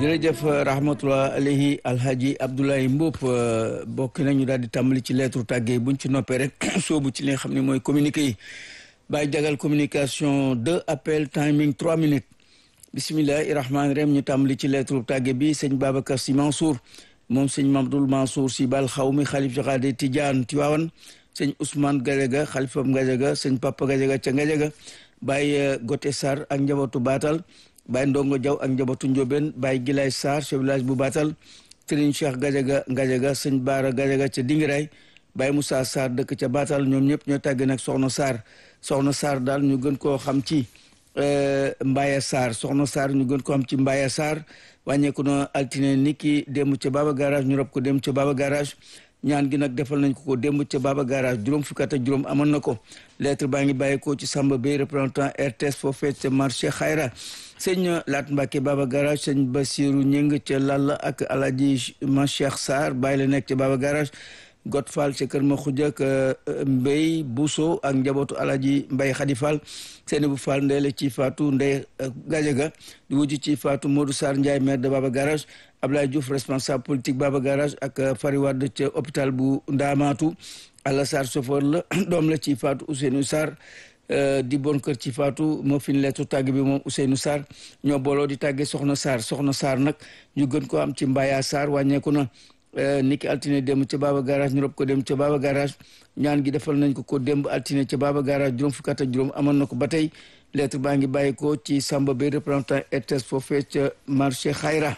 jërëjëf rahmatullah alayhi alhaji Abdoulaye Mboup bokk nañu daal di tàmbali ci lettre tàggee buñ ci noppee rek soobu ci li nga xam ne mooy communiqué yi bàyyi jagal communication deux appel timing trois minutes bisimillahi rahmaani rahim ñu tàmbali ci lettre tàggee bi sëñ Babacar Sy Mansour moom sëñ Mamadou Mansour Sy Bal xaw mi xalif jaxaade Tidiane Tiwaawan sëñ Ousmane Gadiaga xalifam Gadiaga sëñ Papa Gadiaga ca Gadiaga bàyyi Gote Sarr ak njabootu Baatal Baye Ndongo Diaw ak njabootu Ndiobène Baye Gilay Sarr chef village bu Batal Serigne Cheikh Gadiaga Gadiaga sëñ Baara Gadiaga ca Dingiray Baye Moussa Sarr dëkk ca Batal ñoom ñëpp ñoo tàgge nag Soxna Sarr Soxna Sarr daal ñu gën koo xam ci Mbaye Sarr Soxna Sarr ñu gën koo xam ci Mbaye Sarr wàññeeku na altine ni ki démb ca Baba Garage ñu rob ko dem ca Baba Garage ñaan gi nag defal nañ ko ko démb ca Baba Garage juróom fukki at ak juróom amoon na ko lettre baa ngi bàyyeekoo ci Samba Bey représentant RTS foofee ca marché Xayra sëñ Laat Mbacke Baba Garage sëñ Basiru Ñëng ca Lalla ak Alaji Ma Cheikh Sarr bàyyi la nekk ca Baba Garage Got Fall ca Kër Ma Xuja ak Mbey Bousso ak njabootu Alaji Mbay Xadi Fall seeni bu Fall ndeele ci Fatou Ndey Gajaga di wujj ci Fatou Modou Sarr Ndiaye maire de Baba Garage Ablaye Diouf responsable politique Baba Garage ak Fari Wade ca hôpital bu Ndaamaatu Alla Sarr chauffeur la doom la ci Fatou Ousseynou Sarr di bon kër ci Fatou moo fi ñu leetu tàgg bi moom Ousseynou Sarr ñoo booloo di tàggee Soxna Sarr Soxna Sarr nag ñu gën ko am ci Mbaya Sarr wàññeeku na niki altine dem ca Baba Garage ñu rob ko dem ca Baba Garage ñaan gi defal nañ ko ko démb altine ca Baba Garage juróom fukki at ak juróom amoon na ko ba tey lettre baa ngi bàyyi ko ci Samba Bey représentant RTS foofee ca marché Xayra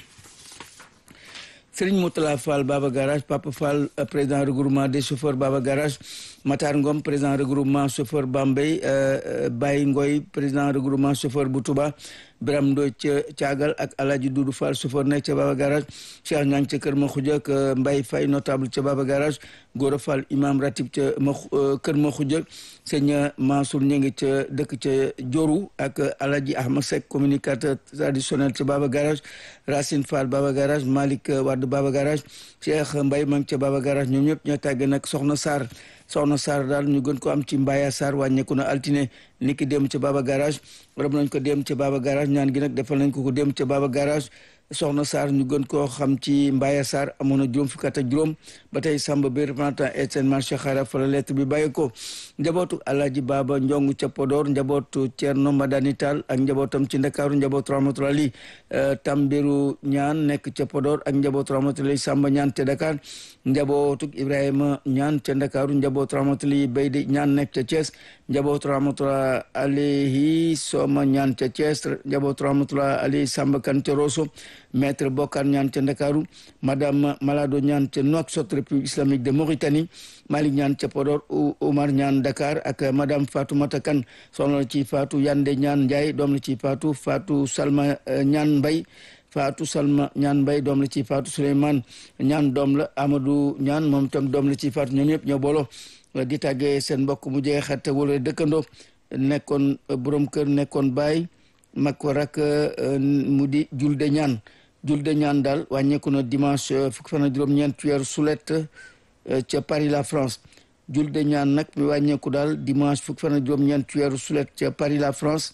Serigne Moutala Fall Baba Garage Papa Fall président regroupement des chauffeurs Baba Garage Matar Ngom président regroupement chauffeur Bambey Baye Ngoy président regroupement chauffeur bu Touba Biram Ndoy ca Caagal ak Alaaji Dudu Fall chauffeur nekk ca Baba Garage Cheikh Ñang ca Kër Ma Xuja ak Mbay Fay notable ca Baba Garage Gora Fall imam ratib ca ma Kër Ma Xuja sëñ Mansour Ñangi ca dëkk ca Joru ak Alaaji Ahmad Seck communicateur traditionnel ca Baba Garage Racine Fall Baba Garage Malick Wade Baba Garage Cheikh Mbay Mang ca Baba Garage ñoom ñëpp ñoo tàgge nag Soxna Sarr soxna Sarr daal ñu gën ko am ci Mbaya Sarr wàññeeku na altine ni ki dem ca Baba Garage rob nañ ko dem ca Baba Garage ñaan gi nag defal nañ ko ko dem ca Baba Garage soxna Sarr ñu gën koo xam ci Mbaya Sarr amoon na juróom fukki at ak juróom ba tey Samba bi représentant Etienne marché xara fa la lettre bi bàyyi ko njabootu Alaaji Baba Njong ca Podor njabootu Thierno Madani Tall ak njabootam ci Ndakaaru njabootu Rahmatulahi Tambiru ñaan nekk ca Podor ak njabootu Rahmatulahi Samba ñaan ca Dakar njabootu Ibrahima ñaan ca Ndakaaru njabootu Rahmatulahi Baydi ñaan nekk ca Thiès njabootu Rahmatulahi alayhi Soma ñaan ca Thiès njabootu Rahmatulahi alayhi Samba Kan ca Rosso maître Bokar ñaan ca Ndakaaru madame Malado ñaan ca Nouakchott République islamique de Mauritanie Malick ñaan ca Podor Oumar ñaan Dakar ak madame Fatou Matakan soxna la ci Fatou Yande ñaan Ndiaye doom la ci Fatou Fatou Salma ñaan Mbay Fatou Salma ñaan Mbay doom la ci Fatou Souleymane ñaan doom la Amadou ñaan moom itam doom la ci Fatou ñoom ñëpp ñoo booloo di tàggee seen mbokk mu jege xarit wala dëkkandoo nekkoon borom kër nekkoon baay mag ko rak mu di julde ñaan julde ñaan daal wàññeeku na dimanche fukki fan ak juróom-ñeent weeru sulet ca Paris la France julde ñaan nag mi wàññeeku daal dimanche fukki fan ak juróom-ñeent weeru sulet ca Paris la France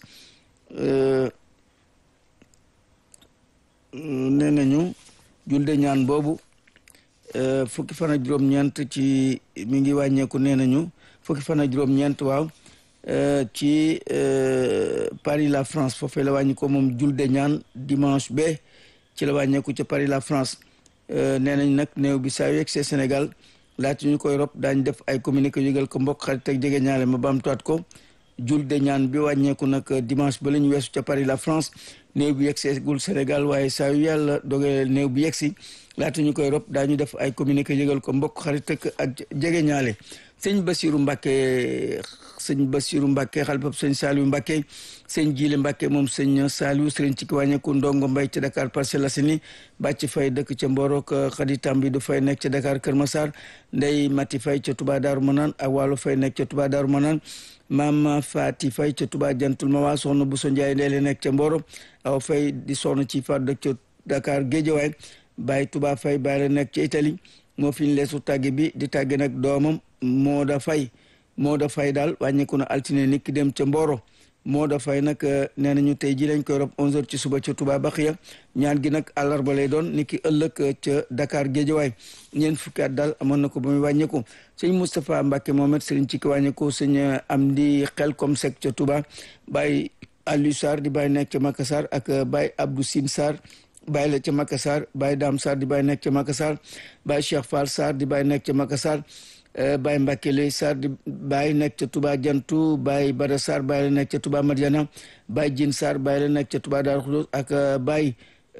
nee nañu julde ñaan boobu fukki fan ak juróom-ñeent ci mi ngi wàññeeku nee nañu fukki fan ak juróom-ñeent waaw ci Paris la France foofee la wàññi ko moom julde ñaan dimanche ba ci la wàññeeku ca Paris la France nee nañ nag néew bi saa yu yegg see Sénégal laata ñu koy rob daañ def ay communiqué yëgal ko mbokk xarit ak jege ñaale ma baamtuwaat ko julde ñaan bi wàññeeku nag dimanche ba la ñu weesu ca Paris la France néew bi yegg see gul Sénégal waaye saa yu yàlla dogee néew bi yegg si laata ñu koy rob daañu def ay communiqué yëgal ko mbokk xarit ak jege ñaale sëñ Basiru Mbàkke sëñ Basiru Mbàkke xalifab sëñ Saliou Mbàkke sëñ Jiile Mbàkke moom sëñ Saliou sëriñ ci ki wàññeeku ndongo mbay ca Dakar Parcelles Assainies bàcc fay dëkk ca Mborok xadi tambi du fay nekk ca Dakar Kër Massar ndey mati fay ca Touba Daaru Manaan ak wàllu fay nekk ca Touba Daaru Manaan maam Faati fay ca Touba jantul ma waa soxna bu so Njaay ndeele nekk ca Mboro aw fay di soxna ci faat dëkk ca Dakar Géejawaay bàyyi Touba fay bàyyi la nekk ca Italie moo fi ñu leesu tàgge bi di tàgge nag doomam moo da fay moo da fay daal wàññeeku na altine nit ki dem ca Mboro moo dafay nag nee nañu tey ji lañ koy rob 11h ci suba ca Touba Baxiya ñaan gi nag àllarba lay doon ni ki ëllëg ca Dakar Géejawaay ñeent fukki at daal amoon na ko ba muy wàññeeku sëñ Moustapha Mbacke Mohamed sëriñ ci ki wàññeeku sëñ Amdi xel comme sec ca Touba Baye Aliou Sarr di bàyyi nekk ca Makassar ak Baye Abdou Sine Sarr bàyyi la ca Makassar Baye Dame Sarr di bàyyi nekk ca Makassar Baye Cheikh Fall Sarr di bàyyi nekk ca Makassar Baye Mbacke Lay Sarr di Baye nekk ca Touba Jantu Baye Bada Sarr Baye la nekk ca Touba Madiana Baye Jin Sarr Baye la nekk ca Touba Darou Khoudoss ak Baye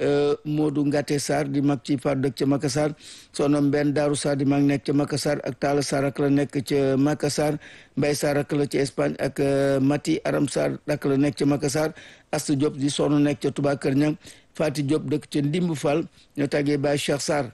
Modou Ngate Sarr di mag ci far dëkk ca Makassar soxna Mbenn Daaru Sarr di mag nekk ca Makassar ak Talla Sarr ak la nekk ca Makassar Mbaye Sarr ak la ca Espagne ak Mati Aram Sarr ak la nekk ca Makassar Astou Diop di soxna nekk ca Touba Kër Ñang Fati Diop dëkk ca Ndimbu Fall ñoo tàggee Baye Cheikh Sarr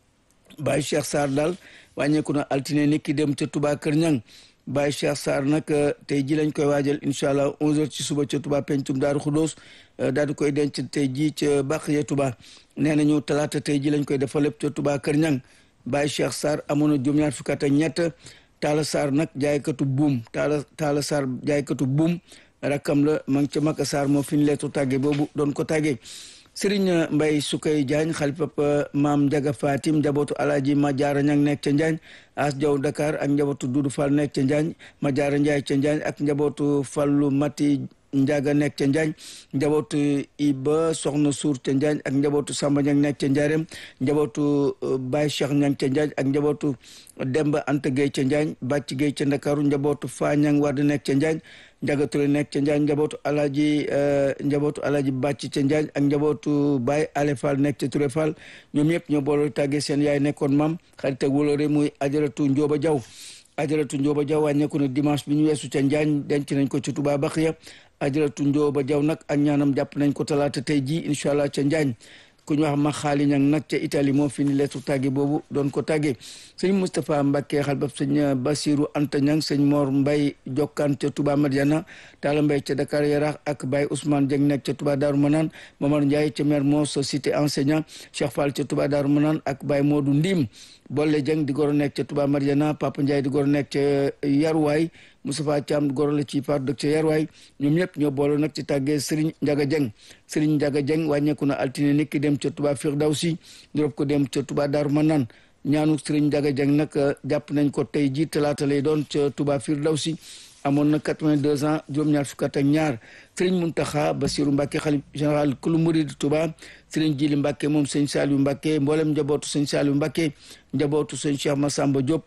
Baye Cheikh Sarr daal wàññeeku na altine ni ki dem ca Touba Kër Ñang Baye Cheikh Sarr nag tey ji lañ koy waajal incha allah 11h ci suba ca Touba pencum Daaru Xudóos daal di koy denc tey ji ca Baxiya Touba nee nañu talaata tey ji lañ koy defal lépp ca Touba Kër Ñang Baye Cheikh Sarr amoon na juróom-ñaar fukki at ak ñett Talla Sarr nag jaaykatu buum Talla Talla Sarr jaaykatu buum rakkam la ma ngi ca Maka Sarr moo fi ñu leetu tàgge boobu doon ko tàggee Sëriñ Mbay Sukay Jaañ xalifab maam Njaga Fatim njabootu alaaji ma jaara ñang nekk ca Njaañ as jaw Dakar ak njabootu Dudu Fall nekk ca Njaañ ma jaara Njaay ca Njaañ ak njabootu Fallu Mati Njaga nekk ca Njaañ njabootu Iba Soxna Suur ca Njaañ ak njabootu Samba Ñang nekk ca Njaareem njabootu Baye Cheikh Ñang ca Njaañ ak njabootu Demba Anta Gueye ca Njaañ Bàcc Gueye ca Ndakaaru njabootu Faa Ñang Wade nekk ca Njaañ Njaga Touré nekk ca Njaañ njabootu alaaji njabootu alaaji bàcc ca Njaañ ak njabootu Baye Ale Fall nekk ca Touré Fall ñoom ñëpp ñoo boole tàggee seen yaay nekkoon maam xarit ak wóolóore muy ajaratu Njóoba Jaw ajaratu Njóoba Jaw wàññeeku na dimanche bi ñu weesu ca Njaañ denc nañ ko ci Touba Baxiya ajaratu Njóoba Jaw nag ak ñaanam jàpp nañ ko talaata tey ji incha allah ca Njaañ ku ñu wax ma xaali ñang nag ca Italie moo fi ni leetu tàgge boobu doon ko tàgge sëñ Moustapha Mbacke xalbab sëñ Basiru Anta ñang sëñ Mor Mbay jokkaan ca Touba Madiana Talla Mbay ca Dakar Yarax ak Baye Ousmane Dieng nekk ca Touba Darou Manane Momar Ndiaye ca Mermoz cité enseignant Cheikh Fall ca Touba Darou Manane ak Baye Modou Ndim Bolle Dieng di goro nekk ca Touba Madiana Papa Ndiaye di goro nekk ca Yaruwaay Moustapha Thiam goro la ci par dëkk ca Yarwaay ñoom ñëpp ñoo boole nag ci tàggee Serigne Ndiaga Dieng Serigne Ndiaga Dieng wàññeeku na altine nit ki dem ca Touba Firdawsi ñu rob ko dem ca Touba Darou Manane ñaanu Serigne Ndiaga Dieng nag jàpp nañ ko tey ji talaata lay doon ca Touba Firdawsi amoon na 82 ans juróom-ñaar fukk ak ñaar Serigne Mountakha Bassirou Mbacké xalif général kulu murid Touba Serigne Jili Mbacké moom sëñ Saliou Mbacké mboolem njabootu sëñ Saliou Mbacké njabootu sëñ Cheikh Massamba Diop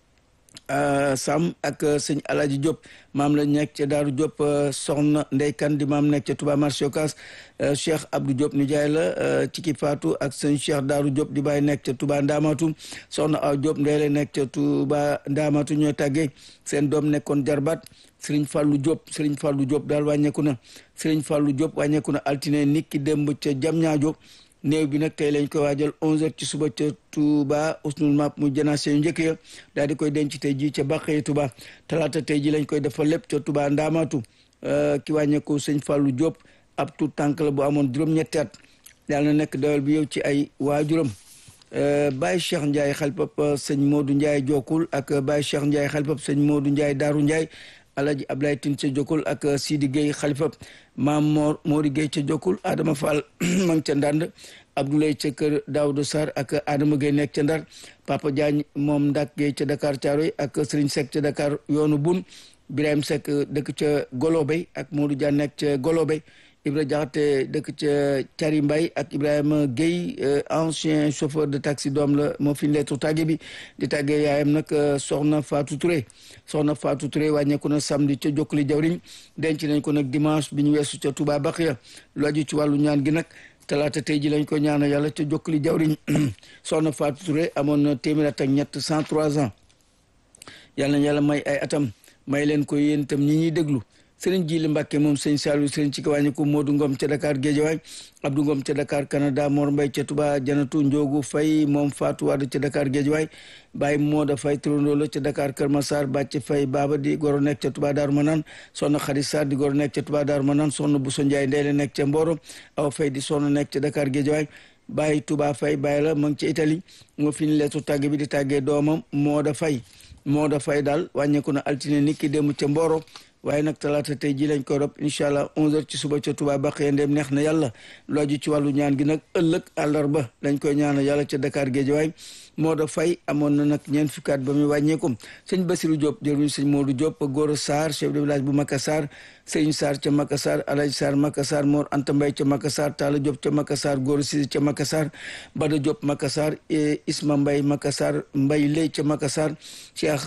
Sam ak sëñ Alaji Diop maam la nekk ca Daaru Diop soxna Ndey Kan di maam nekk ca Touba marché Ocass Cheikh Abdou Diop ni jaay la ci ki faatu ak sëñ Cheikh Daaru Diop di bàyyi nekk ca Touba Ndaamatu soxna Aw Diop ndey la nekk ca Touba Ndaamatu ñooy tàggee seen doom nekkoon jarbaat Sëriñ Fàllu Diop Sëriñ Fàllu Diop daal wàññeeku na Sëriñ Fàllu Diop wàññeeku na altine niki démb ca Jamñaajo néew bi nag tey lañ koy waajal 11h ci suba ca Touba usnul map mu janaase yu njëkk ya daal di koy denc tey ji ca Bàqee Touba talaata tey ji lañ koy defal lépp ca Touba Ndaamaatu ki wàññeeku sëñ Fallou Diop ab tout tànk la bu amoon juróom-ñetti at yàlla na nekk dawal bi yow ci ay waajuram Baye Cheikh Ndiaye xalpap sëñ Modou Ndiaye Jokul ak Baye Cheikh Ndiaye xalpap sëñ Modou Ndiaye Daaru Ndiaye Alaji Ablaye Tine ca Jokul ak Sidi Gueye xalifab maam Mor Mori Gueye ca Jokul Adama Fall ma ngi ca Ndand Abdoulaye ca kër Daouda Sarr ak Adama Gueye nekk ca Ndar Papa Diagne moom Ndak Gueye ca Dakar Thiaroye ak Serigne Seck ca Dakar yoonu bun Birahim Seck dëkk ca Golobey ak Modou Dia nekk ca Golobey Ibra Jaxate dëkk ca Cari Mbay ak Ibrahima Gueye ancien chauffeur de taxi doom la moo fi leetu tàgge bi di tàggee yaayam nag soxna Fatou Touré soxna Fatou Touré wàññeeku na samedi ca Jokkuli Jawriñ denc nañ ko nag dimanche bi ñu weesu ca Touba Baxiya lu aju ci wàllu ñaan gi nag talaata tey ji lañ ko ñaana yàlla ca Jokkuli Jawriñ soxna Fatou Touré amoon na téeméer at ak ñett cent trois ans yàlla na yàlla may ay atam may leen ko yéen itam ñi ñuy déglu sëriñ Jili Mbàkke moom sëñ Saliou sëriñ ci kawàññi ko Modou Ngom ca Dakar Géejawaay Abdou Ngom ca Dakar Canada Mor Mbay ca Touba Janatu Njoogu Fay moom Fatou Wade ca Dakar Géejawaay Baye Mooda Fay turandoo la ca Dakar Kër Massar Bàcc Fay Baba di goro nekk ca Touba Daaru Manaan soxna Xarit Sarr di goro nekk ca Touba Daaru Manaan soxna Bousso Ndiaye Ndeyle nekk ca Mboro Aw Fay di soxna nekk ca Dakar Géejawaay Baye Touba Fay Baye la ma ngi ca Italie moo fi ñu leetu tàgge bi di tàggee doomam Mooda Fay Mooda Fay daal wàññeeku na altine nit ki démb ca Mboro waaye nag talaata tey ji lañ koy rob incha allah 11h ci suba ca Touba Bakhya ndem neex na yàlla looju ci wàllu ñaan gi nag ëllëg àllarba dañ koy ñaanal yàlla ca Dakar Guédiawaye Modou Faye amoon na nag ñeent fukki at ba muy wàññeeku sëñ Basirou Diop jëruñu sëñ Modou Diop Goro Sarr chef de village bu Makassar sëñ Sarr ca Makassar Alaji Sarr Makassar Mor Anta Mbaye ca Makassar Talla Diop ca Makassar Goro Sisi ca Makassar Bada Diop Makassar Isma Mbaye Makassar Mbaye Lay ca Makassar Cheikh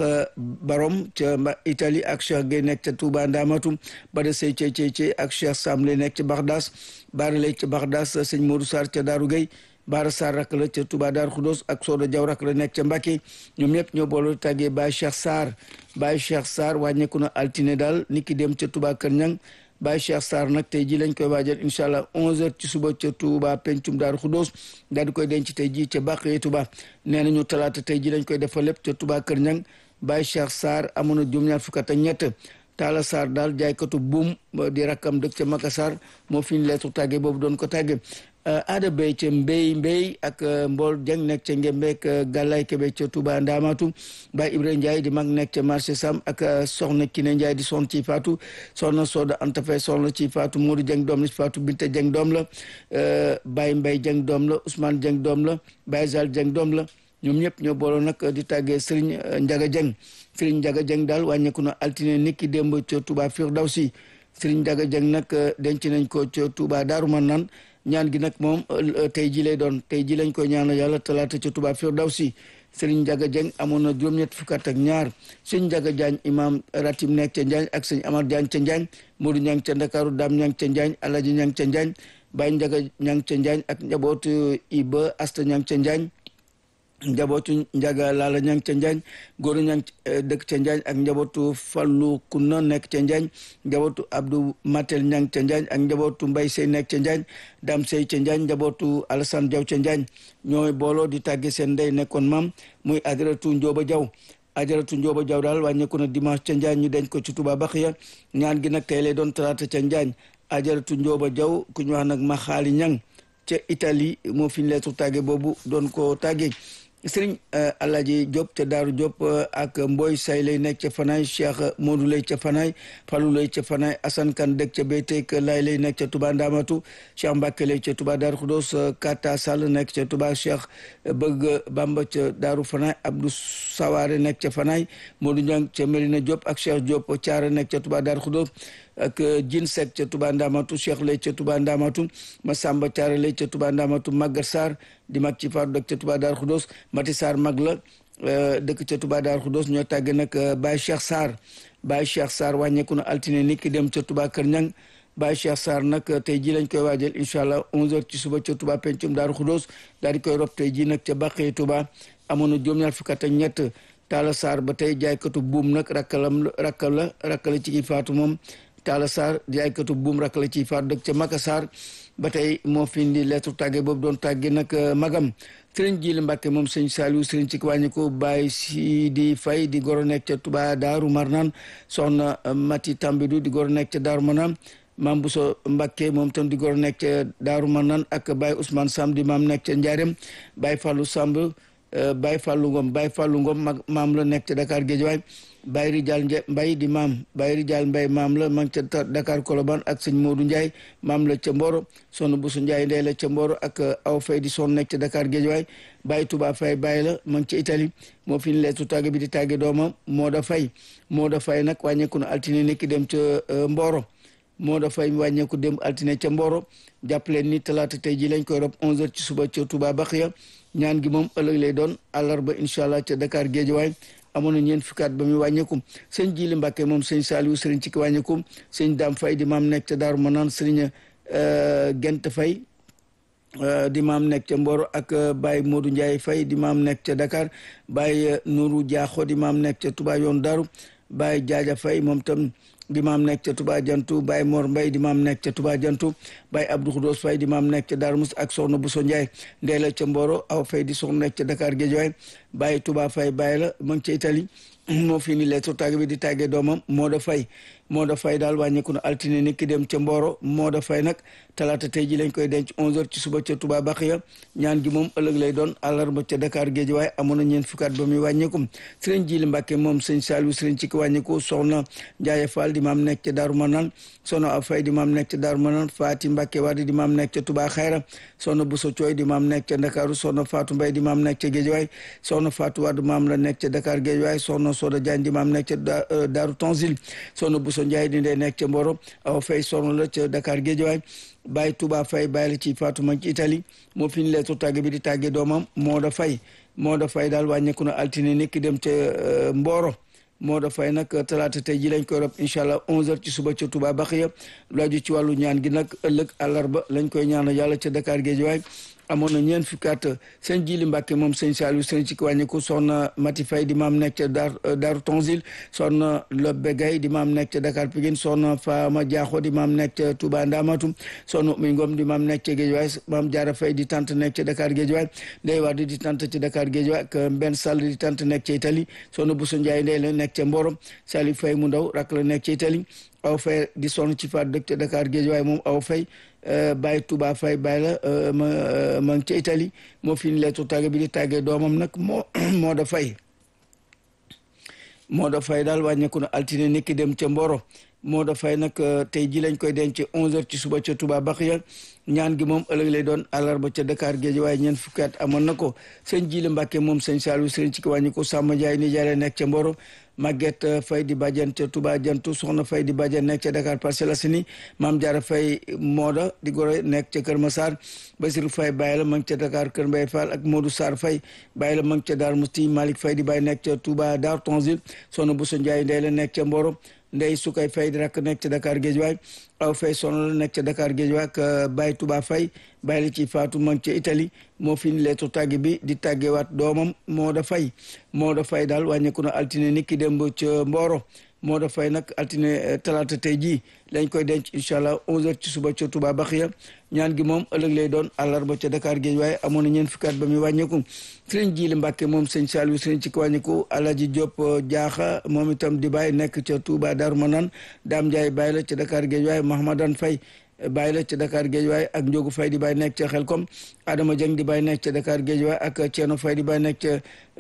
Barom ca Italie ak Cheikh Gueye nekk ca Touba Ndamatu Bada Sey Cey Cey Cey ak Cheikh Sam Lay nekk ca Baxdaas Baara Lay ca Baxdaas sëñ Modou Sarr ca Daaru Gueye Baara Sarr rak la ca Touba Dar Khoudoss ak Soda Diaw rak la nekk ca Mbacké ñoom ñëpp ñoo boole tàggee Baye Cheikh Sarr Baye Cheikh Sarr wàññeeku na altine daal ni ki dem ca Touba Kër Ñang Baye Cheikh Sarr nag tey ji lañ koy waajal incha allah 11h ci suba ca Touba pencum Dar Khoudoss daal di koy denc tey ji ca Bakhye Touba nee nañu talaata tey ji lañ koy defal lépp ca Touba Kër Ñang Baye Cheikh Sarr amoon na juróom-ñaar fukk ak ñett Talla Sarr daal jaaykatu buum di rakkam dëkk ca Makassar moo fi ñu leetu tàggee boobu doon ko tàggee aada bay ca mbéy mbéy ak mbool jang nekk ca ngembeek gàllaay kebe ca Touba Ndamatu Baye Ibrahima Ndiaye di mag nekk ca marché Sam ak soxna Kine Ndiaye di son ci faatu soxna Soda Anta Fay soxna ci faatu Modou Jeng doom la ci faatu Binta Jeng doom la Baye Mbay Jeng doom la Ousmane Jeng doom la Baye Zal Jeng doom la ñoom ñëpp ñoo booloo nag di tàggee Serigne Ndiaga Jeng Serigne Ndiaga Jeng daal wàññeeku na altine niki démb ca Touba Firdawsi Serigne Ndiaga Jeng nag denc nañ ko ca Touba Daaru Manaan ñaan gi nag moom tey ji lay doon tey ji lañ koy ñaanal yàlla talaata ca Touba Firdawsi Serigne Ndiaga Dieng amoon na juróom-ñett fukk ak ñaar sëñ Ndiaga Diagne imam ratim nekk ca Njaañ ak sëñ Amar Diagne ca Njaañ Modou Ñang ca Ndakaaru Dame Ñang ca Njaañ Alaji Ñang ca Njaañ Baye Ndiaga Ñang ca Njaañ ak njabootu Iba Asta Ñang ca Njaañ njabootu njaga laala ñang ca njaañ góoru ñang dëkk ca njaañ ak njabootu fallu kunna nekk ca njaañ njabootu abdou matel ñang ca njaañ ak njabootu mbay sey nekk ca njaañ dam sey ca njaañ njabootu alassane jaw ca njaañ ñooy booloo di tàgge seen ndey nekkoon maam muy ajaratu njóoba jaw ajaratu njóoba jaw daal wàññeeku na dimanche ca njaañ ñu denc ko ci Touba Bakhya ñaan gi nag tey lay doon talaata ca njaañ ajaratu njóoba jaw ku ñu wax nag ma xaali ñang ca Italie moo fi ñu leetu tàgge boobu doon ko tàgge sëriñ Alaaji Diop ca Daaru Diop ak Mboy Say lay nekk ca Fanaay Cheikh Modou lay ca Fanaay Fallou lay ca Fanaay Assane Kan dëkk ca Béyteek Laay lay nekk ca Touba Ndamatu Cheikh Mbacke lay ca Touba Daaru Xudos Kata Sall nekk ca Touba Cheikh Bëgg Bamba ca Daaru Fanaay Abdou Saware nekk ca Fanaay Modou Niang ca Melina Diop ak Cheikh Diop Thiara nekk ca Touba Daaru Xudos ak Jin Seck ca Touba Ndamatu Cheikh lay ca Touba Ndamatu Masamba Thiara lay ca Touba Ndamatu Magar Sarr di mag ci faatu dëkk ca Touba Daaru Xudos Mati Sarr mag la dëkk ca Touba Daaru Xudos ñoo tàgge nag Baye Cheikh Sarr Baye Cheikh Sarr wàññeeku na altine nit ki dem ca Touba Kër Ñang Baye Cheikh Sarr nag tey ji lañ koy waajal incha allah 11h ci suba ca Touba pencum Daaru Xudos daal di koy rob tey ji nag ca Bakhye Touba amoon na juróom-ñaar fukk ak ñett Talla Sarr ba tey jaaykatu buum nag rakkalam rakkal la rakkala ci ki faatu moom Talla Sarr jaaykatu buum rakkala ci faatu dëkk ca Makassar ba tey moo fi indi lettre tàgge boobu doon tàgge nag magam sëriñ Jili Mbàkke moom sëñ Saliou sëriñ ci wàññi ko Baye si di fay di goro nekk ca Touba Daaru Marnaan soxna Mati Tambidou di goro nekk ca Daaru Marnaan maam Bousso Mbàkke moom tam di goro nekk ca Daaru Marnaan ak Baye Ousmane Samb di maam nekk ca Ndiarème Baye Fallou Samb Baye Fallou Ngom Baye Fallou Ngom mag maam la nekk ca Dakar Guédiawaye Baye Rijal Mbay di maam Baye Rijal Mbay maam la ma ngi ca Dakar Colobane ak sëñ Modou Ndiaye maam la ca Mboro soxna Bousso Ndiaye ndey la ca Mboro ak aw fay di son nekk ca Dakar Guédiawaye Baye Touba Fay Baye la ma ngi ca Italie moo fi ñu leetu tàgge bi di tàgge doomam moo da fay moo da fay nag wàññeeku na altine nekki dem ca Mboro moo da fay wàññeeku dem altine ca Mboro jàppaleen ni talaata tey ji lañ koy rob 11h ci suba ca Touba Bakhya ñaan gi moom ëllëg lay doon àllarba incha allah ca Dakar Guédiawaye amoon na ñeent fukkaat ba muy wàññeeku sëñ Jili Mbàkke moom sëñ Saliou sëriñ ci ki wàññeeku sëñ Dame Fay di maam nekk ca Daaru Manaan sëriñ Gent Fay di maam nekk ca Mboro ak Baye Modou Ndiaye Fay di maam nekk ca Dakar Baye Nourou Diakho di maam nekk ca Touba yoon Daaru Baye Jaaja Fay moom tam di maam nekk ca Touba Jantu Baye Mor Mbay di maam nekk ca Touba Jantu Baye Abdou Khoudos Fay di maam nekk ca Darou Moussa ak Soxna Bousso Ndiaye ndey la ca Mboro aw Fay di soxna nekk ca Dakar Guédiawaye Baye Touba Fay Baye la ma ngi ca Italie moo fi ni lettre tàgge bi di tàggee doomam moo da fay moo da fay daal wàññeeku na altine ni ki dem ca Mboro moo da fay nag talaata tey ji lañ koy denc 11h ci suba ca Touba Bakhya ñaan gi moom ëllëg lay doon àllarba ca Dakar Guédiawaye amoon na ñeent fukkaat ba muy wàññeeku sëriñ Jili Mbàkke moom sëñ Saliou sëriñ ci ki wàññeeku soxna Ndiaye Fall di di maam nekk ca Daaru Manaan soxna Awa Fay di maam nekk ca Daaru Manaan Faati Mbàkke Wade di maam nekk ca Touba Xayra soxna Bousso Cooy di maam nekk ca Ndakaaru soxna Faatu Mbay di maam nekk ca Géejawaay soxna Faatu Wade maam la nekk ca Dakar Géejawaay soxna Soda Jaañ di maam nekk ca Daaru Tanzil soxna Bousso Njaay di ndey nekk ca Mboro Awa Fay soxna la ca Dakar Géejawaay Baye Touba Fay bàyyi la ci Faatu ma ci Italie moo fi ñu leetu tàgge bi di tàgge doomam moo da fay moo da fay daal wàññeeku na altine nekk dem ca Mboro moo da fay nag talaata tey ji lañ koy rob incha allah 11h ci suba ca Touba Baxiya lu aju ci wàllu ñaan gi nag ëllëg àllarba lañ koy ñaanal yàlla ca Dakar Géejawaay amoon na ñeent fukki at sëñ Jili Mbàkke moom sëñ Saliou sëñ ci wàññiku soxna Mati Fay di maam nekk ca Dar Daaru Tanzil soxna Lobbe Gay di maam nekk ca Dakar Pikine soxna Faama Jaaxo di maam nekk ca Touba Ndamatu soxna Umy Ngom di maam nekk ca Géejawaay maam Jaara Fay di tante nekk ca Dakar Géejawaay Ndey Wade di tante ca Dakar Géejawaay ak Mbenn Sall di tante nekk ca Italie soxna Bousso Ndiaye ndey la nekk ca Mboro Saliou Fay mu ndaw rak la nekk ca Italie aw fay di sonn ci faat dëkk ca Dakar Géejawaay moom aw fay Baye Touba Fay Baye la ma ma ngi ca Italie moo fi ñu leetu tàgge bi di tàggee doomam nag moo moo da fay moo da fay daal wàññeeku na altine niki dem ca Mboro moo da fay nag tey ji lañ koy denc 11h ci suba ca Touba Baxiya ñaan gi moom ëllëg lay doon àllarba ca Dakar Géejawaay ñeent fukki at amoon na ko sëñ Jili Mbàkke moom sëñ Saliou sëriñ ci ki wàññi ko Samba Ndiaye ni jaare nekk ca Mboro Maguette Fay di bàjjan ca Touba Jantu soxna Fay di bàjjan nekk ca Dakar Parcelles Assainies Maam Jaara Fay Mooda di gore nekk ca Kër Massar Basiru Fay bàyyi la ma ngi ca Dakar Kër Mbay Fall ak Modou Sarr Fay bàyyi la ma ngi ca Daar Musti Malick Fay di bàyyi nekk ca Touba Daar Tanzil soxna Bousso Ndiaye ndey la nekk ca Mboro ndey sukay fay di rakk nekk ca Dakar Géejawaay aw fay sono la nekk ca Dakar Géejawaay ak Baye Touba Fay bàyyi la ci Faatu ma ngi ca Italie moo fi ñu leetu tàgge bi di tàggewaat doomam moo da fay moo da fay daal wàññeeku na altine nit ki démb ca Mboro moo da fay nag altine talaata tey jii lañ koy denc incha allah 11h ci suba ca Touba Baxiya ñaan gi moom ëllëg lay doon àllarba ca Dakar géej waaye amoon na ñeent fukki at ba muy wàññeeku sëriñ Jili Mbàkke moom sëñ Saliou sëriñ ci ko wàññeeku Alaji Diop Jaaxa moom itam di bàyyi nekk ca Touba Darou Manane Dame Ndiaye bàyyi la ca Dakar géej waaye Mahamadan Fay bàyyi la ca Dakar géej waaye ak Njogu Fay di bàyyi nekk ca Xelkom Adama Dieng di bàyyi nekk ca Dakar géej waaye ak Ceeno Fay di bàyyi nekk ca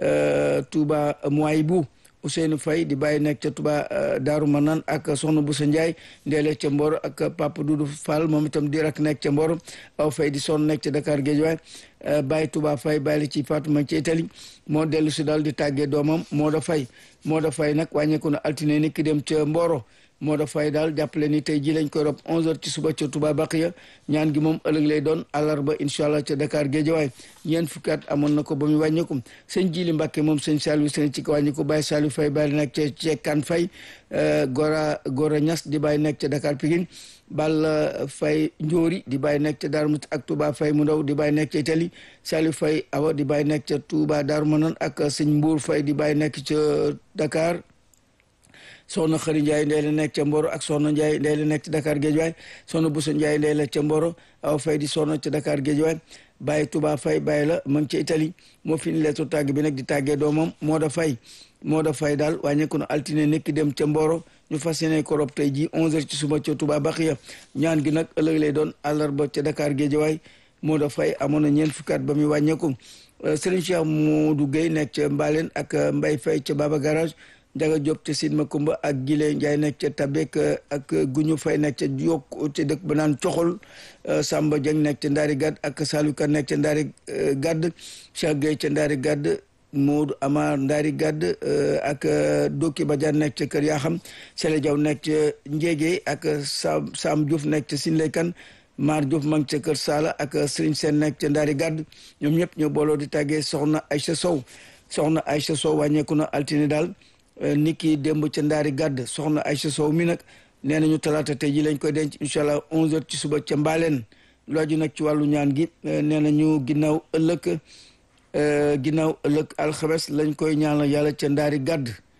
Touba Mouaybou Ousseynou Faye di bàyyi nekk ca Touba Daaru Manaan ak Soxna Boussa Ndiaye ndeele ca Mboro ak Papa Doudou Fall moom itam di rak nekk ca Mboro aw Faye di sonn nekk ca Dakar Géejawaay bàyyi Touba Faye bàyyi la ci Fatuma ci Italie moo dellu si daal di tàggee doomam moo da fay moo da fay nag wàññeeku na altine ni ki dem ca Mboro moo da fay daal jàppale ni tey ji lañ koy rob 11h ci suba ca Touba Baqiya ñaan gi moom ëllëg lay doon àllarba incha allah ca Dakar Géejawaay ñeent fukki at amoon na ko ba muy wàññeeku sëñ Jili Mbàkke moom sëñ Saliou sëñ ci ko wàññi ko Baye Saliou Faye bàyyi nekk ca Cekkan Faye Gora Gora Ñas di bàyyi nekk ca Dakar Pikine Balla Faye Njóori di bàyyi nekk ca Darou Mouhty ak Touba Faye mu ndaw di bàyyi nekk ca Italie Saliou Faye Awa di bàyyi nekk ca Touba Darou Manane ak sëñ Mbour Faye di bàyyi nekk ca Dakar soxna Xëri Ndiaye ndey la nekk ca Mboro ak soxna Ndiaye ndey la nekk ca Dakar Géejawaay soxna Bousso Ndiaye ndey la ca Mboro aw fay di soxna ca Dakar Géejawaay bàyyi Touba Fay bàyyi la ma ngi ca Italie moo fi ni leetu tàgg bi nag di tàggee doomam moo da fay moo da fay daal wàññeeku na altine nekki dem ca Mboro ñu fas yéene ko rob tey ji 11h ci suba ca Touba Baxiya ñaan gi nag ëllëg lay doon àllarba ca Dakar Géejawaay moo da fay amoon na ñeent fukki at ba muy wàññeeku Serigne Cheikh Modou Gueye nekk ca Mbaleen ak Mbay Fay ca Baba Garage Njaga Diop ca Sidma Kumba ak Gile Njaay nekk ca Tabek ak Guñu Fay nekk ca Yokk ca dëkk ba naan Coxol Samba Dieng nekk ca Ndaari Gadd ak Saliou Ka nekk ca Ndaari Gadd Cheikh Gueye ca Ndaari Gadd Moodu Amar Ndaari Gadd ak Doki Badiane nekk ca Kër Yaxam Sele Jaw nekk ca Njéegee ak Sam Sam Diouf nekk ca Sinlay Kan Mar Diouf ma ngi ca Kër Sala ak Serigne Sène nekk ca Ndaari Gadd ñoom ñëpp ñoo booloo di tàggee Soxna Aïcha Sow Soxna Aïcha Sow wàññeeku na altine daal nit ki démb ca ndaari gàdd soxna Aïcha Sow mi nag nee nañu talaata tey ji lañ koy denc incha allah 11h ci suba ca mbaaleen looju nag ci wàllu ñaan gi nee nañu ginnaaw ëllëg ginnaaw ëllëg alxames lañ koy ñaanal yàlla ca ndaari gàdd